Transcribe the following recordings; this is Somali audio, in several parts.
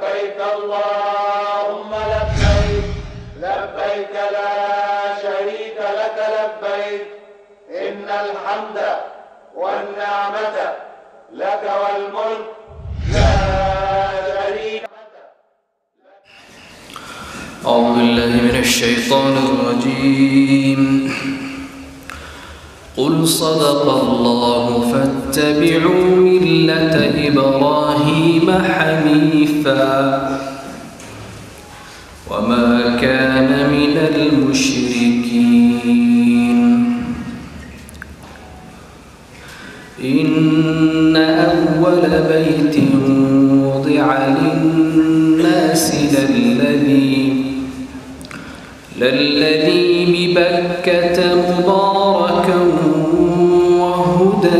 لبيك اللهم لبيك لبيك لا شريك لك لبيك إن الحمد والنعمة لك والملك لا شريك أعوذ بالله من الشيطان الرجيم قل صدق الله فاتبعوا ملة إبراهيم حنيفا وما كان من المشركين إن أول بيت وضع للناس للذي للذي ببكة مباركا وهدى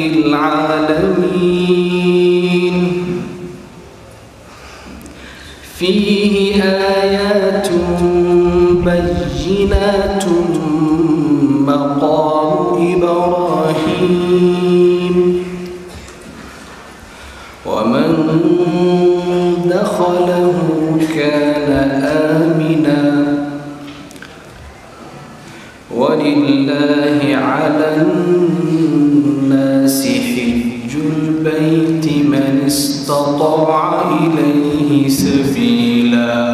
للعالمين فيه آيات بينات مقام إبراهيم ومن دخله كان آمنا ولله على الناس حج البيت من استطاع إليه سبيلا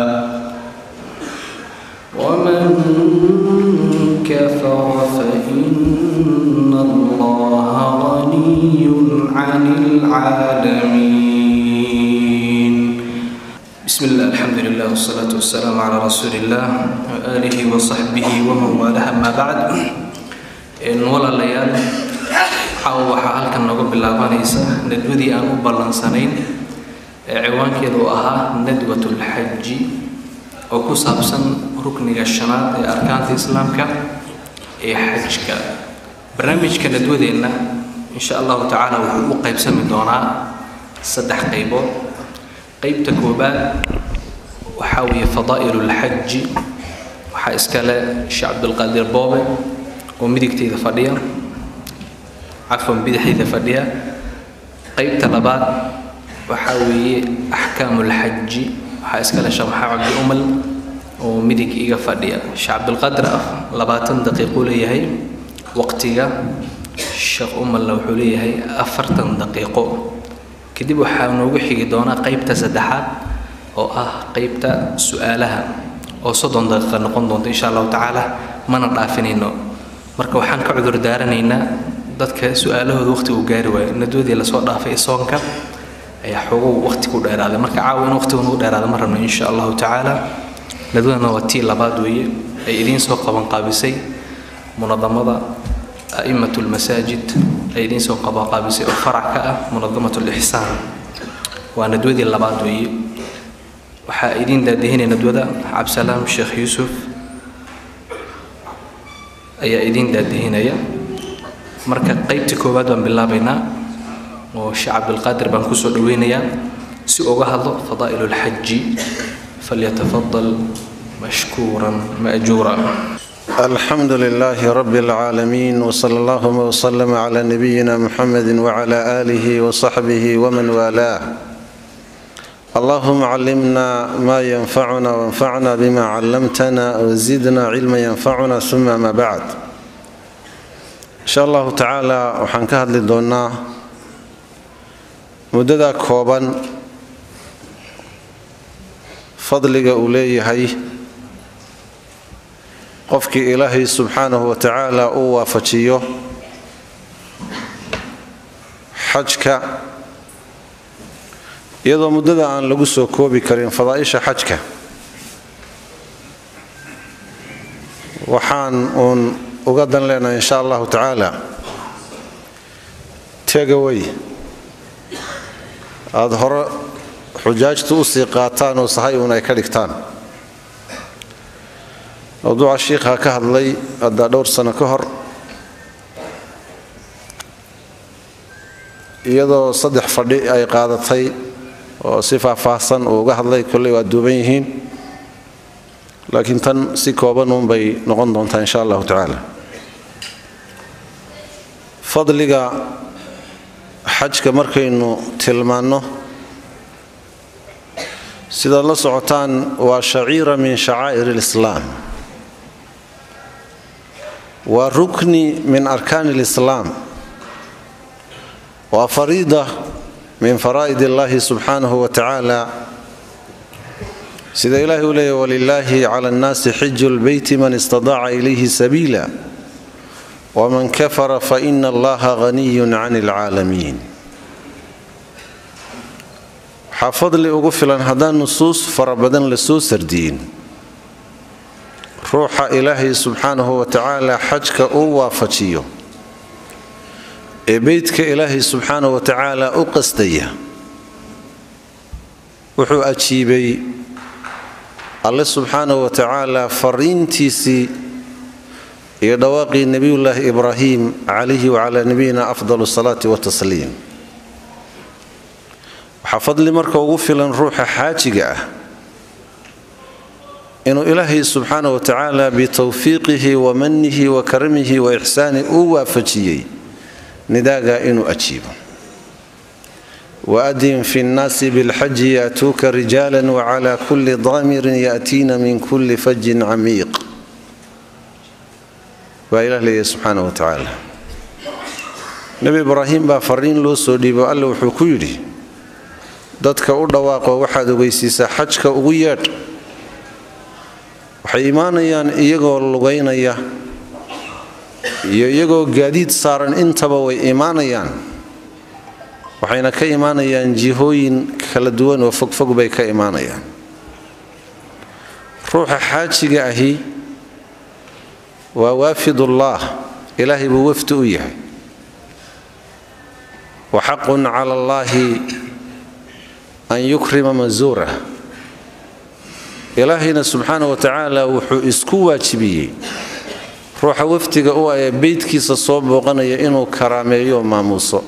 ومن كفر فإن الله غني عن العالمين بسم الله الحمد لله والصلاة والسلام على رسول الله وآله وصحبه ومن والاه أما بعد إن ولا ليال xaw waxaa halkan nooga bilaabanaysa nadwadii aan u ballansanayn ee ciwaankeedu ahaa nadwatu lxaji oo ku saabsan rukniga shanaad ee arkaanta islaamka ee xajka barnaamijka nadwadeenna insha allahu tacaala wuxuu u qaybsami doonaa saddex qaybood qaybta koobaad waxaa weeye fadaa'ilu lxaji waxaa iskale sheekh cabdulqaadir boobe oo midigteyda fadhiya cafwan bidixdeyda fadhiya qaybta labaad waxaa weeye axkaamu lxaji waxaa iskale sheekh maxamed cabdi umal oo midig iga fadhiya sheekh cabdulqaadir ah labaatan daqiiquu leeyahay waqtiga sheekh umalna wuxuu leeyahay afartan daqiiqo kadib waxaa noogu xigi doonaa qaybta saddexaad oo ah qaybta su-aalaha oo soddon daqiiqa noqon doonta insha allahu tacaala mana dhaafinayno marka waxaan ka cudur daaranaynaa dadka su-aalahooda waqti uu gaari waayo nadwadii lasoo dhaafay soonka ayaa xogow waqti ku dheeraaday marka caawa in waqtigu nagu dheeraada ma rabno insha allahu tacaala nadwadana waa tii labaad weeye ay idiin soo qabanqaabisay munadamada أئمة المساجد أيدين سو قبا قابسي أو فرع كأ منظمة الإحسان وندودي اللباد وي وحا أيدين دادهين ندودا عبد السلام الشيخ يوسف أي أيدين دادهين أي مركا قيبتي كوباد وان بالله بينا وشعب القادر بانكوسو دوينيا سي أوغا فضائل الحج فليتفضل مشكورا مأجورا الحمد لله رب العالمين وصلى الله وسلم على نبينا محمد وعلى اله وصحبه ومن والاه اللهم علمنا ما ينفعنا وانفعنا بما علمتنا وزدنا علما ينفعنا ثم ما بعد ان شاء الله تعالى waxaan ka hadli doonaa muddada kooban fadliga uu leeyahay qofkii ilaahay subxaanahu wa tacaala uu waafajiyo xajka iyadoo muddada aan lagu soo koobi karin fadaa'isha xajka waxaan uun uga dan leenahay insha allahu tacaala tegaway aada hore xujaajtu usii qaataan oo sahay uun ay ka dhigtaan mawduuca shiikha ka hadlay haddaa dhowr sano ka hor iyadoo saddex fadhi ay qaadatay oo si faahfaahsan uu uga hadlay kolley waa duuban yihiin laakiin tan si kooban uunbay noqon doontaa insha allahu tacaala fadliga xajka markaynu tilmaanno sidaad la socotaan waa shaciira min shacaa'ir alislaam waa rukni min arkaani alislaam waa fariida min faraa'id illaahi subxaanahu wa tacaala sida ilaahi u leeyahy walilaahi cala annaasi xiju lbeyti man istadaaca ilayhi sabiila waman kafara faina allaha haniyun can alcaalamiin waxaa fadli ugu filan haddaan nusuus fara badan la soo sardiyin ruuxa ilaahay subxaanahu wa tacaala xajka uu waafajiyo ee beydka ilaahay subxaanahu wa tacaala u qasdaya wuxuu ajiibay alle subxaanahu wa tacaala fariintiisii iyo dhawaaqii nebiyullaahi ibraahim calayhi wacalaa nabiyina afdal salaati watasliim waxaa fadli marka ugu filan ruuxa xaajiga ah inuu ilaahay subxaana wa tacaala bitowfiiqihi wa manihi wa karamihi wa ixsaani uu waafajiyey nidaaga inuu ajiibo waadin fi nnaasi bilxaji yaatuuka rijaala wacala kulli daamirin yaatiina min kulli fajin camiiq baa ilah leeyahy subxaana wa tacaala nebi ibraahim baa fariin loo soo dhiibo alle wuxuu ku yidhi dadka u dhawaaqo waxaad ogeysiisaa xajka ugu yeedh waxay imaanayaan iyagoo lugaynaya iyo iyagoo gaadiid saaran intaba way imaanayaan waxayna ka imaanayaan jihooyin kala duwan oo fogfog bay ka imaanayaan ruuxa xaajiga ahi waa waafidullaah ilaahay buu wafdi u yahay wa xaqun cala allaahi an yukrima mansuurah ilaahayna subxaana wa tacaala wuxuu isku waajibiyey ruuxa wafdiga u ah ee beydkiisa soo booqanaya inuu karaameeyo maamuuso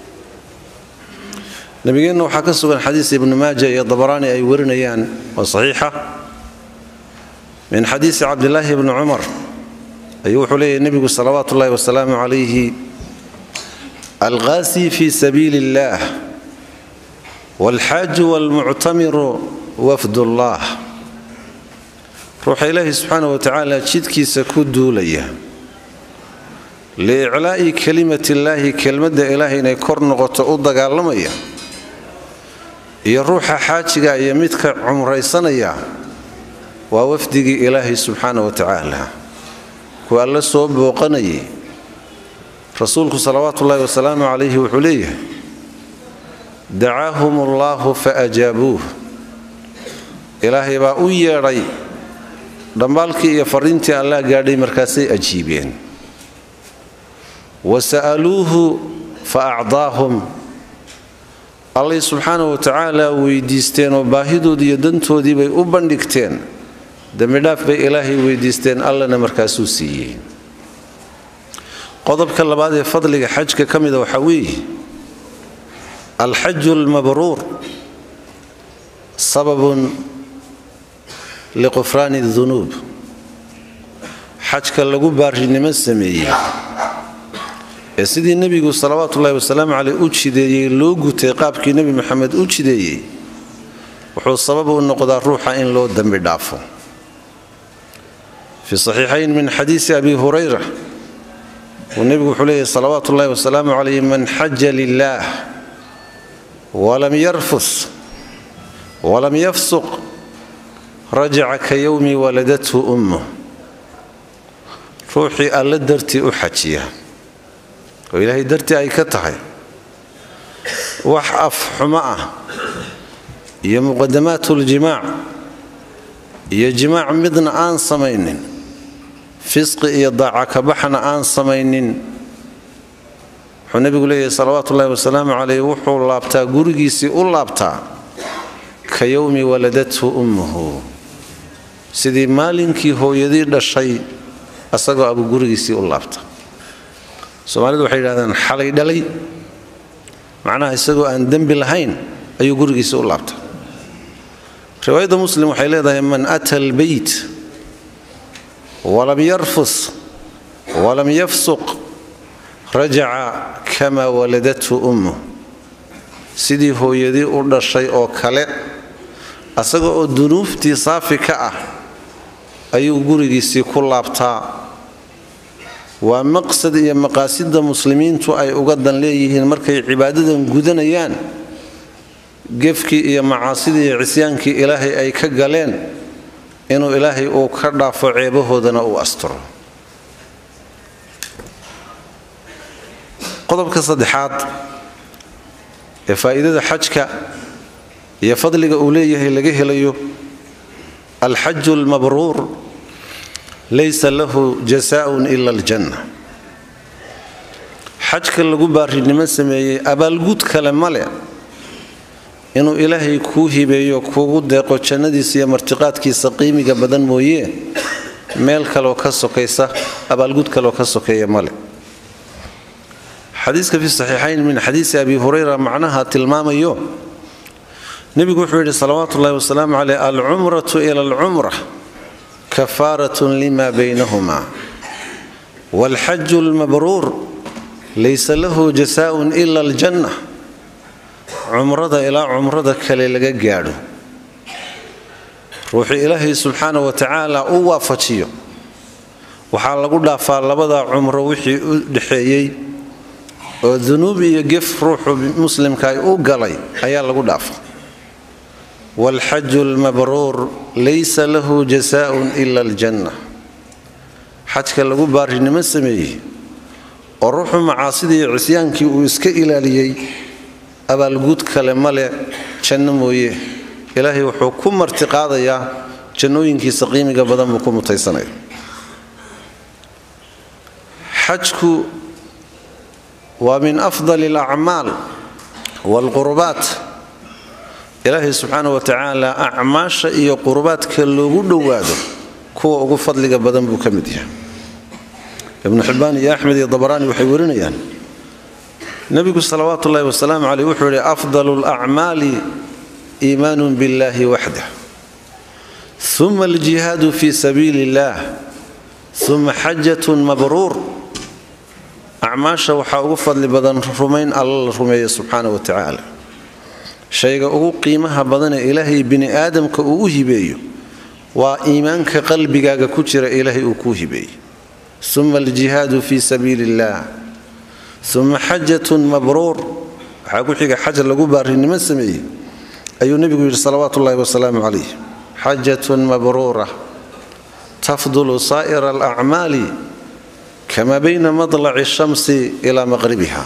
nabigeenna waxaa ka sugan xadiis ibnu maaja iyo dabaraani ay warinayaan oo saxiixa min xadiisi cabdilaahi bni cumar ayuu wuxuu leeyahy nebigu salawaatu ullahi wasalaamu calayhi alqaasi fi sabiili illaah walxaaju walmuctamiru wafdullah ruuxa ilaahi subxaana wa tacaala jidkiisa ku duulaya liiclaa'i kelimatillaahi kelmadda ilaahay inay kor noqoto u dagaalamaya iyo ruuxa xaajiga iyo midka cumraysanaya waa wafdigii ilaahay subxaana wa tacaala kuwa alla soo booqanayay rasuulku salawaatu ullaahi wasalaamu calayhi wuxuu leeyahay dacaahum allaahu fa ajaabuuh ilaahay baa u yeedhay dhambaalkii iyo fariintii allah gaadhay markaasay ajiibeen wa sa'aluuhu fa acdaahum allay subxaana wa tacaala weydiisteen oo baahidoodii iyo dantoodii bay u bandhigteen dembidhaaf bay ilaahay weydiisteen allana markaasuu siiyey qodobka labaad ee fadliga xajka ka mida waxaa weeye alxaju almabruur sababun liqufraani dunuub xajka lagu baarinimo sameeyey ee sidii nebigu salawaatu ullahi wasalaamu caleyh u jideeyey loo gutay qaabkii nebi moxamed u jideeyey wuxuu sabab u noqdaa ruuxa in loo dembi dhaafo fi saxiixayn min xadiisi abi hurayra uu nebigu wuxuu leeyahy salawaatu ullahi wasalaamu calayh man xaja lilaah walam yarfus walam yafsuq rajaca ka yowmi waladathu ummuh ruuxii alle dartii u xajiya oo ilaahay dartii ay ka tahay wax af xumo ah iyo muqadamaatuuljimaac iyo jimaac midna aan samaynin fisqi iyo daaca kabaxna aan samaynin wuxuu nebigu leeyahay salawaatu ullahi wasalaamu caleyh wuxuu laabtaa gurigiisii u laabtaa ka yowmi waladathu ummuhu sidii maalinkii hooyadii dhashay asagoo abu gurigiisii u laabta soomaalidu waxay yidhahdaan xalay dhalay macnaha isagoo aan dembi lahayn ayuu gurigiisii u laabta riwaayadda muslim waxay leedahay man ata albeyt walam yarfus walam yafsuq rajaca kamaa waladathu ummuh sidii hooyadii u dhashay oo kale asaga oo dunuubtii saafi ka ah ayuu gurigiisii ku laabtaa waa maqsad iyo maqaasida muslimiintu ay uga dan leeyihiin markay cibaadadan gudanayaan gefkii iyo macaasidii iyo cisyaankii ilaahay ay ka galeen inuu ilaahay uu ka dhaafo ceebahoodana uu asturo qodobka saddexaad ee faa'iidada xajka iyo fadliga uu leeyahay laga helayo alxaju almabruur laysa lahu jasaaun ila aljanna xajka lagu baarinimo sameeyey abaalgud kale male inuu ilaahay kuu hibeeyo kuugu deeqo jannadiisa iyo martiqaadkiisa qiimiga badan mooye meel kaleoo ka sokaysa abaalgud kaleoo ka sokeeya male xadiiska fi saxiixayn min xadiisi abi hurayra macnaha tilmaamayo nebigu wuxuu yidhi salawaatu ullahi wasalaamu caleyh alcumratu ila alcumra kafaaratun lima baynahuma waalxaju almabruur laysa lahu jasaaun ila aljanna cumrada ilaa cumrada kale laga gaadho ruuxuu ilaahay subxaana wa tacaala u waafajiyo waxaa lagu dhaafaa labada cumro wixii u dhexeeyey oo dunuub iyo gef ruuxu muslimka u galay ayaa lagu dhaafa waalxaju almabruur laysa lahu jasaaun ila aljanna xajka lagu baarinimo sameeyey oo ruuxu macaasidii iyo cisyaankii uu iska ilaaliyey abaalguud kale male janno mooye ilaahay wuxuu ku martiqaadayaa jannooyinkiisa qiimiga badan buu ku mutaysanaya xajku waa min afdali alacmaal waalqurbaat ilaahay subxaana wa tacaala acmaasha iyo qurbaadka loogu dhowaado kuwa ugu fadliga badan buu ka mid yahay ibnu xibbaan iyo axmed iyo dabaraani waxay warinayaan nebigu salawaatu ullahi wasalaamu caleyh wuxuu yidhi afdalu alacmaali iimaanun billahi waxdah uma aljihaadu fi sabiili illaah uma xajatun mabruur acmaasha waxaa ugu fadli badan rumayn alla la rumeeya subxaana wa tacaala shayga ugu qiimaha badanee ilaahay bini aadamka uu u hibeeyo waa iimaanka qalbigaaga ku jira ilaahay uu kuu hibeeyey uma aljihaadu fi sabiili illaah uma xajatun mabruur waxaa ku xiga xaj lagu baarinimo sameeyey ayuu nebigu yidhi salawaatu ullahi wasalaamu calayh xajatun mabruura tafdulu saa'ira alacmaali kama bayna madlaci shamsi ilaa maqribiha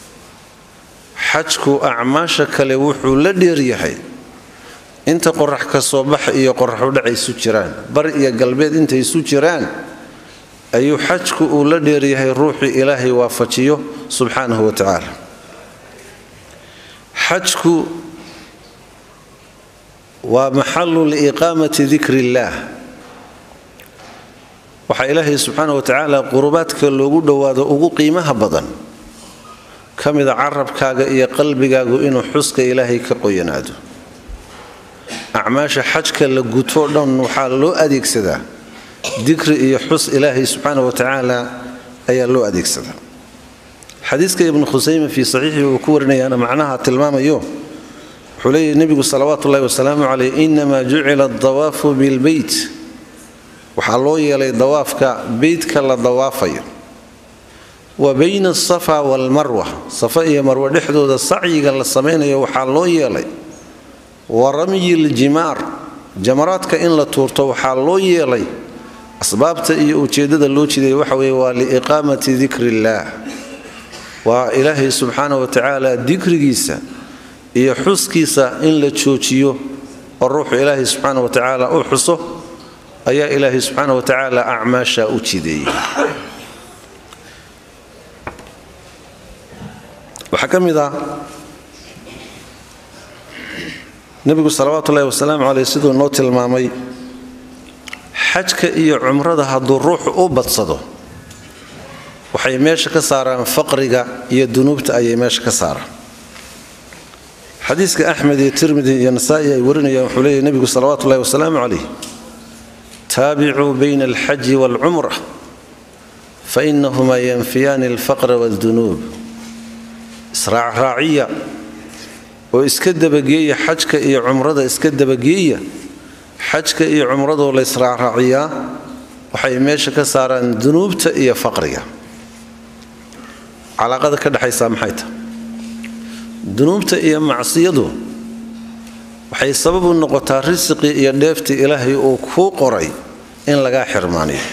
xajku acmaasha kale wuxuu la dheeryahay inta qorax ka soo bax iyo qoraxudhac isu jiraan bar iyo galbeed intay isu jiraan ayuu xajku uu la dheeryahay ruuxii ilaahay waafajiyo subxaanahu wa tacaala xajku waa maxalu liiqaamati dikri illaah waxaa ilaahay subxaana wa tacaala qurubaadka loogu dhowaado ugu qiimaha badan ka mida carabkaaga iyo qalbigaagu inuu xuska ilaahay ka qoyanaado acmaasha xajka la gutoo dhan waxaa loo adeegsadaa dikri iyo xus ilaahay subxaana wa tacaala ayaa loo adeegsadaa xadiiska ibnu khusayme fii saxiixii uu ku warinayaana macnaha tilmaamayo wuxuu leeyahy nebigu salawaatu ullahi wasalaamu caleyh inamaa jucila adawaafu bilbeyt waxaa loo yeelay dawaafka beytka la dawaafayo wa bayna asafa waalmarwa safa iyo marwe dhexdooda sacyiga la samaynayo waxaa loo yeelay wa ramyi ljimaar jamaraadka in la tuurto waxaa loo yeelay asbaabta iyo ujeeddada loo jiday waxa weeye waa liiqaamati dikri illaah waa ilaahay subxaana wa tacaala dikrigiisa iyo xuskiisa in la joojiyo oo ruuxu ilaahay subxaana wa tacaala u xuso ayaa ilaahay subxaana wa tacaala acmaasha u jideeyey waxaa ka mid ah nebigu salawaatu ullahi wasalaamu caleyh siduu noo tilmaamay xajka iyo cumrada hadduu ruuxu u badsado waxay meesha ka saaraan faqriga iyo dunuubta ayay meesha ka saaraan xadiiska axmed iyo tirmidi iyo nasaa'i ay warinayaan wuxuu leeyahy nebigu salawaatu ullahi wasalaamu calayh taabicuu bayna alxaji waalcumra fainahumaa yanfiyaani alfaqra waaldunuub israacraaciya oo iska dabageeya xajka iyo cumrada iska dabageeya xajka iyo cumradoo la israacraaciyaa waxay meesha ka saaraan dunuubta iyo faqriga calaaqada ka dhexaysaa maxay tahay dunuubta iyo macsiyadu waxay sabab u noqotaa risiqii iyo dheeftii ilaahay uu kuu qoray in lagaa xirmaaniyo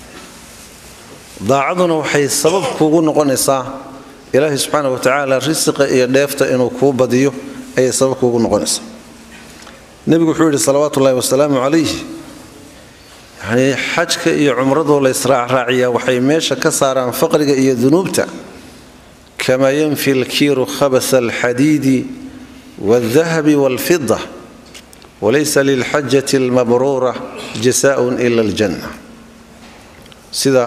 daacaduna waxay sabab kuugu noqonaysaa ilaahay subxaana wa tacaala risiqa iyo dheefta inuu kuu badiyo ayay sabab kuugu noqonaysaa nebigu wuxuu yidhi salawaatu ullahi wasalaamu calayh yacnii xajka iyo cumradoo la israacraaciyaa waxay meesha ka saaraan faqriga iyo dunuubta kamaa yanfi lkiiru khabasa alxadiidi waaldahabi waalfida walaysa lilxajati almabruura jasaaun ila aljanna sida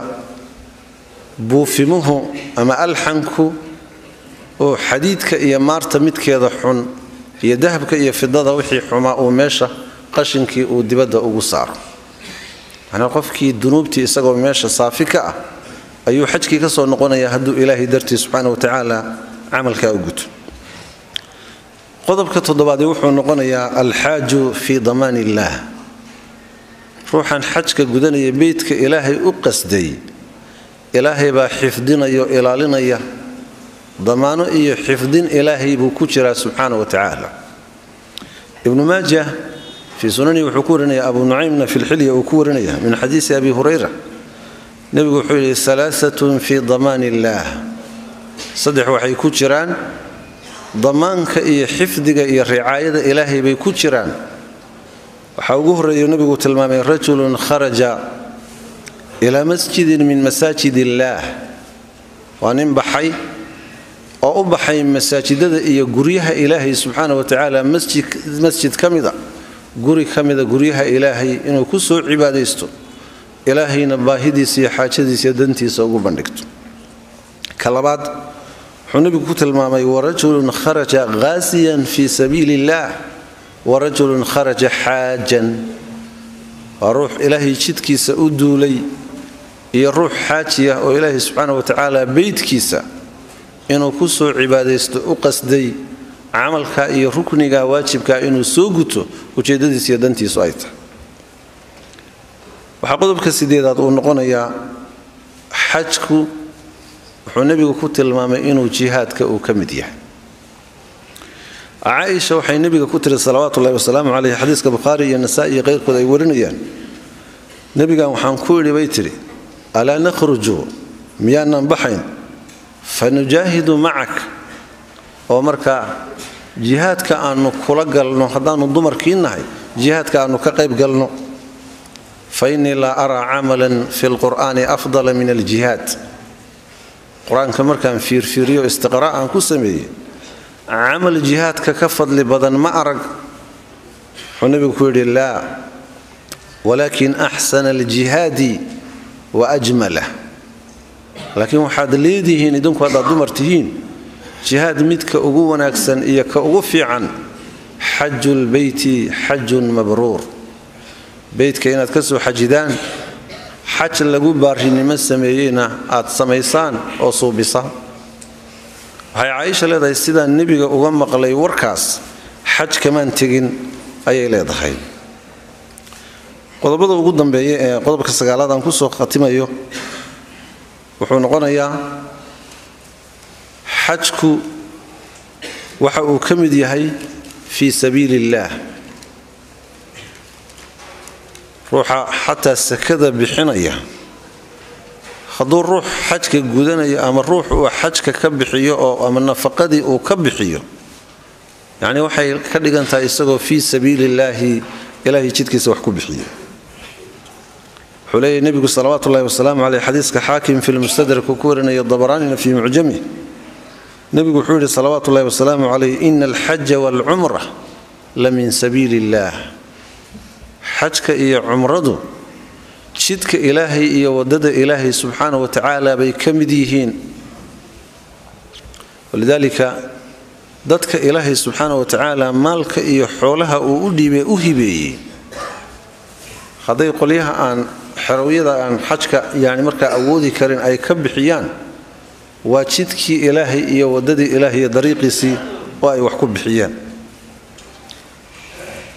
buufimuhu ama alxanku oo xadiidka iyo maarta midkeeda xun iyo dahabka iyo fidada wixii xumaa uu meesha qashinkii uu dibadda ugu saaro macnaa qofkii dunuubtii isagoo meesha saafi ka ah ayuu xajkii ka soo noqonayaa hadduu ilaahay dartii subxaana wa tacaala camalkaa u guto qodobka toddobaadee wuxuu noqonayaa alxaaju fii damaan illaah ruuxan xajka gudanaya beydka ilaahay u qasday ilaahay baa xifdinayo ilaalinaya damaano iyo xifdin ilaahay buu ku jiraa subxaana wa tacaala ibnu maaja fii sunanihi wuxuu ku warinaya abu nucaymna fi lxilya uu ku warinaya min xadiisi abi hurayra nebigu wuxuu yidhi alaaatun fii damaan illaah saddex waxay ku jiraan damaanka iyo xifdiga iyo ricaayada ilaahay bay ku jiraan waxaa ugu horreeya nebigu tilmaamay rajulun kharaja ilaa masjidin min masaajid illaah waa nin baxay oo u baxay masaajidada iyo guryaha ilaahay subxaana wa tacaala masjid ka mida guri ka mida guryaha ilaahay inuu ku soo cibaadaysto ilaahayna baahidiisa iyo xaajadiisa iyo dantiisa ugu bandhigto ka labaad wuxuu nebigu ku tilmaamay warajulun kharaja ghaasiyan fii sabiili illaah warajulun kharaja xaajan waa ruux ilaahay jidkiisa u duulay iyo ruux xaajiya oo ilaahay subxaana wa tacaala beydkiisa inuu ku soo cibaadaysto u qasday camalka iyo rukniga waajibka inuu soo guto ujeeddadiisa iyo dantiisu ay tahay waxaa qodobka sideedaad uu noqonayaa xajku wuxuu nebigu ku tilmaamay inuu jihaadka uu ka mid yahay caaisha waxay nebiga ku tiri salawaatu ullahi wasalaamu caleyh xadiiska bukhaari iyo nasaa-i iyo keyrkood ay warinayaan nebigan waxaan ku idhi bay tidhi alaa nakhruju miyaanan baxayn fa nujaahidu macak oo markaa jihaadka aanu kula galno haddaannu dumarkii nahay jihaadka aanu ka qayb galno fa innii laa araa camalan fi lqur'aani afdala min aljihaad qur-aanka markaan fiirfiiriyo istiqraa' aan ku sameeyey camal jihaadka ka fadli badan ma arag wuxuu nebigu ku yidhi laa walaakin axsana aljihaadi wa ajmalah laakiin waxaad leedihiin idinku haddaad dumar tihiin jihaad midka ugu wanaagsan iyo ka ugu fiican xaju lbeyti xajun mabruur beytka inaad ka soo xajidaan xaj lagu baarinimo sameeyeyna aad samaysaan oo suubisaan waxay caaisha leedahay sidaan nebiga uga maqlay warkaas xaj kamaan tegin ayay leedahay qodobada ugu dambeeya ee qodobka sagaalaad aan kusoo khatimayo wuxuu noqonayaa xajku waxa uu ka mid yahay fii sabiili illaah ruuxa xataa sakada bixinaya hadduu ruux xajka gudanayo ama ruux uu xajka ka bixiyo oo ama nafaqadii uu ka bixiyo yacni waxay ka dhigan tahay isagoo fii sabiili illaahi ilaahay jidkiisa wax ku bixiyo wuxuu leeyahy nebigu salawaatu ullahi wasalaamu caleyh xadiiska xaakim fi lmustadrak uu ku warinaya dabaraanina fii mucjami nebigu wuxuu yidhi salawaatu ullahi wasalaamu caleyh ina alxaja waalcumra la min sabiili illaah xajka iyo cumradu jidka ilaahay iyo waddada ilaahay subxaana wa tacaala bay ka mid yihiin walidaalika dadka ilaahay subxaana wa tacaala maalka iyo xoolaha uu u dhiibee u hibeeyey hadday qolyaha aan xerowyada aan xajka yani markaa awoodi karin ay ka bixiyaan waa jidkii ilaahay iyo waddadii ilaahay iyo dariiqiisii oo ay wax ku bixiyeen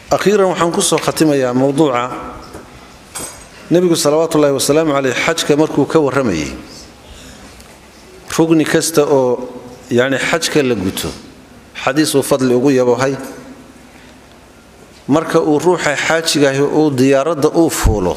akhiiran waxaan ku soo khatimayaa mowduuca nebigu salawaatu ullaahi wasalaamu caleyh xajka markuu ka warramayay rugni kasta oo yacni xajka la guto xadiisuu fadli ugu yabohay marka uu ruuxa xaajigahi uu diyaaradda uu fuulo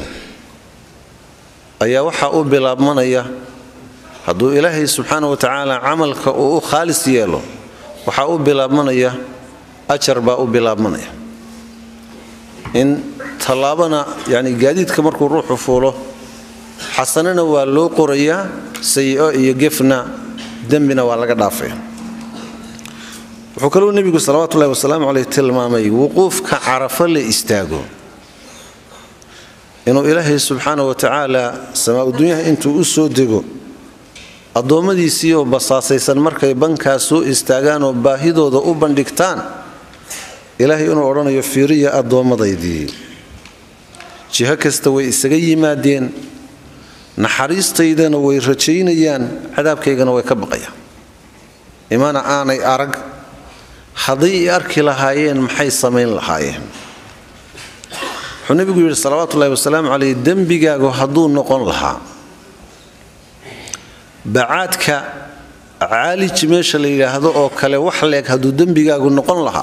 ayaa waxaa u bilaabmanaya hadduu ilaahay subxaana wa tacaala camalka uu u khaalis yeelo waxaa u bilaabmanaya ajar baa u bilaabmanaya in tallaabana yacni gaadiidka markuu ruuxu fuulo xasanana waa loo qorayaa sayi-o iyo gefna dembina waa laga dhaafaya wuxuu kaluu nebigu salawatullahi wasalaamu caleyh tilmaamay wuquufka carafo la istaago inuu ilaahay subxaana wa tacaala samaa-udunyaha intuu u soo dego addoommadiisii oo basaasaysan markay bankaas soo istaagaan oo baahidooda u bandhigtaan ilaahay inuu odhanayo fiiriya addoomadaydii jiho kasta way isaga yimaadeen naxariistaydana way rajaynayaan cadaabkaygana way ka baqayaan imana aanay arag hadday i arki lahaayeen maxay samayn lahaayeen wuxuu nebigu yidhi salawaatuullahi wasalaamu caleyh dembigaagu hadduu noqon lahaa bacaadka caalij meesha la yidhaahdo oo kale wax leeg hadduu dembigaagu noqon lahaa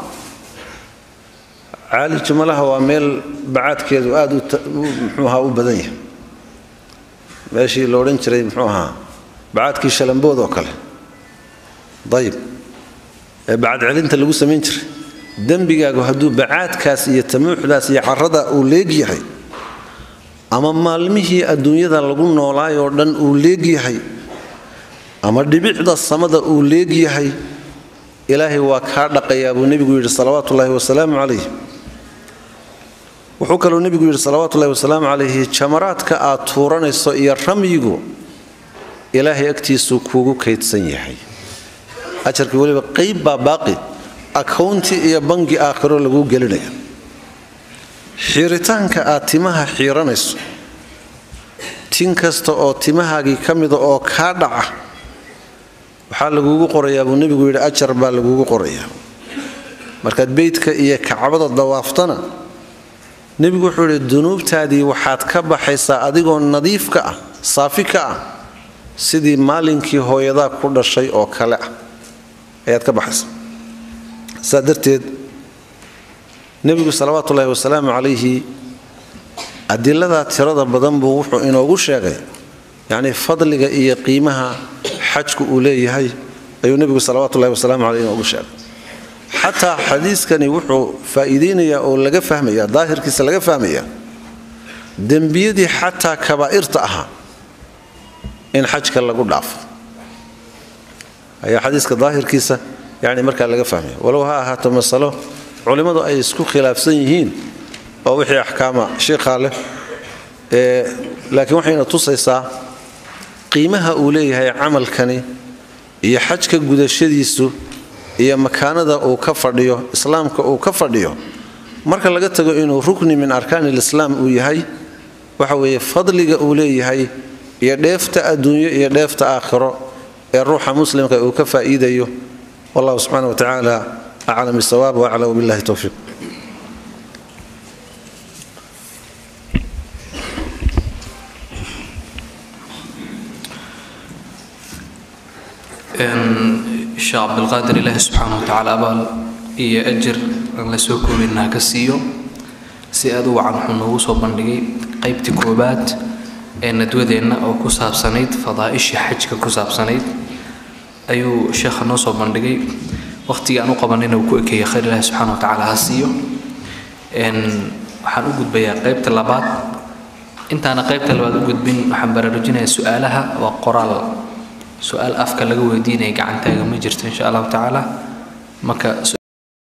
caalij malaha waa meel bacaadkeedu aada muxuu ahaa u badan yahay meeshii la odhan jiray muxuu ahaa bacaadkii shalambood oo kale dayib ee bacad celinta lagu samayn jiray dembigaagu hadduu bacaadkaas iyo tamuuxdaas iyo carada uu leegyahay ama maalmihii adduunyada lagu noolaay oo dhan uu leegyahay ama dhibicda samada uu leegyahay ilaahay waa kaa dhaqayaa buu nebigu yidhi salawaatuullaahi wasalaamu calayh wuxuu kaluu nebigu yidhi salawaatuullahi wasalaamu calayhi jamaraadka aad tuuranayso iyo ramyigu ilaahay agtiisuu kuugu kaydsan yahay ajarkii weliba qayb baa baaqi akownti iyo bangi aakhiro laguu gelinaya xiiritaanka aad timaha xiiranayso tin kasta oo timahaagii ka mida oo kaa dhaca waxaa laguugu qorayaa buu nebigu yidhi ajar baa laguugu qorayaa markaad beydka iyo kacbada dawaaftana nebigu wuxuu yidhi dunuubtaadii waxaad ka baxaysaa adigoo nadiif ka ah saafi ka ah sidii maalinkii hooyadaa ku dhashay oo kale ah ayaad ka baxaysaa saa darteed nebigu salawaatuullaahi wasalaamu calayhi adiladaa tirada badan buu wuxuu inoogu sheegay yacnii fadliga iyo qiimaha xajku uu leeyahay ayuu nebigu salawatullahi wasalaamu caleyh inoogu sheegay xataa xadiiskani wuxuu faa'iideynayaa oo laga fahmaya daahirkiisa laga fahmaya dembiyadii xataa kabaa'irta ahaa in xajka lagu dhaafo ayaa xadiiska daahirkiisa yani markaa laga fahmaya walow ha ahaato masalo culimmadu ay isku khilaafsan yihiin oo wixii axkaama shiikhaa leh laakiin waxayna tusaysaa qiimaha uu leeyahay camalkani iyo xajka gudashadiisu iyo makaanada uu ka fadhiyo islaamka uu ka fadhiyo marka laga tago inuu rukni min arkaani lislaam uu yahay waxa weeye fadliga uu leeyahay iyo dheefta adduunyo iyo dheefta aakhiro ee ruuxa muslimka uu ka faa'iidayo wallahu subxaana wa tacaala aclam bisawaab waaclam billahi towfiiq sheekh cabdilqaadir ilaahi subxaana wa tacaala abaal iyo ajir aan la soo koobinaa ka siiyo si aad u wacan wuxuu noogu soo bandhigay qaybtii koobaad ee nadwadeenna oo ku saabsanayd fadaa'ishii xajka ku saabsanayd ayuu sheekha noo soo bandhigay waqhtigii aan u qabanayna uu ku ekeeyay khayr ilaahi subxaana wa tacaala ha siiyo waxaan u gudbayaa qaybta labaad intaana qaybta labaad u gudbin waxaan baraarujinayaa su-aalaha waa qoraal su-aal afka laga weydiinaya gacantaaga ma jirto insha allahu tacaala marka